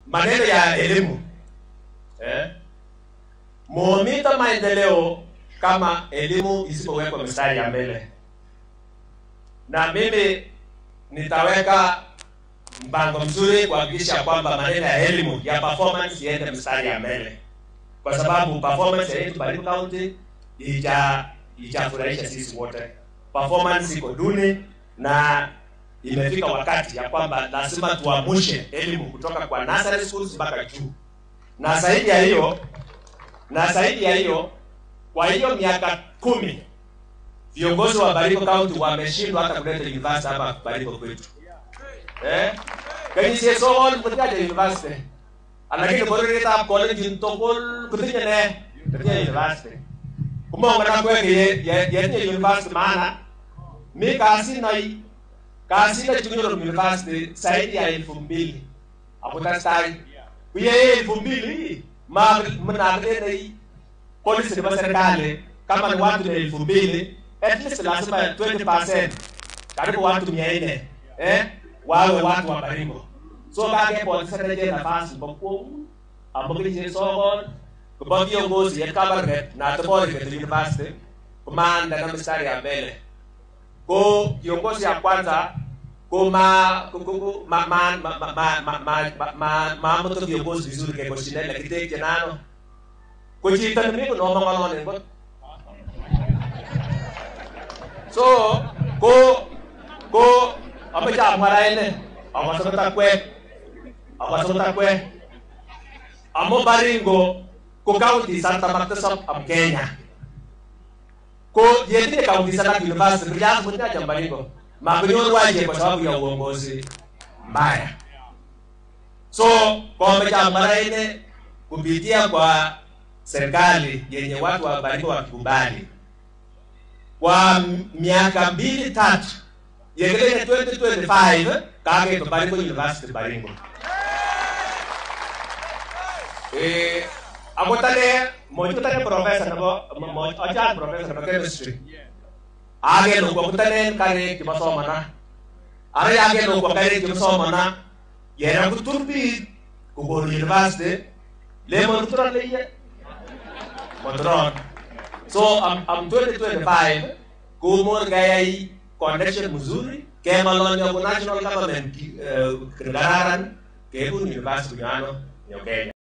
maneno ya elimu eh, momita maendeleo kama elimu isipowekwa mstari ya mbele, na mimi nitaweka mpango mzuri kuhakikisha kwamba maneno ya elimu ya performance iende mstari ya mbele, kwa sababu performance yetu Baringo County ija ijafurahisha sisi wote. Performance iko duni na imefika wakati ya kwamba lazima tuamushe elimu kutoka kwa nursery schools mpaka juu, na zaidi ya hiyo na zaidi ya hiyo, kwa hiyo miaka kumi viongozi wa Baringo County wameshindwa hata kuleta university hapa Baringo kwetu eh kani sie sokol kutikaja university alakini bororietab college tugul kutinye ne kutinye university kumongo na kweke yetinye university maana mi kasi nai kasi na chikunyoru university zaidi ya elfu mbili akutestai kuye elfu mbili ma mnakulenai polisi nebo serikali kama ni watu ni elfu mbili at least lazima 20% karibu watu mia nne eh wawe watu wa Baringo. So kake polisi reje nafasi bokuo amokije sokon kubo viongozi ya kabarnet na tobori ke university kumanda na mstari ya mbele. Ko viongozi ya kwanza ko ma ko ko ma ma ma ma ma ma ma ma ma moto viongozi vizuri ke koshinda kiteke nano. Ko chita ni ko no mangono ne ko. So ko ko amecha mwaraene amasota kwe amasota kwe amo Baringo ko county Santa Marta sub am Kenya ko yeti county Santa University ya kunya cha Baringo makunyoru waje kwa sababu ya uongozi mbaya so kwa amecha mwaraene kupitia kwa serikali yenye watu wa Baringo wakikubali kwa miaka mbili tatu yegelene 2025 kage to Baringo University Baringo eh agotane mo tane professor nabo mo acha professor nabo chemistry age no ko tane kare ki masoma na are age no ko kare ki masoma na yera ku turbi ko go university le mo turan le ye mo turan so am am 2025 ko mo gayai connection mzuri kema lonyo ku national government uh, kegararan kebu university ngano yo Kenya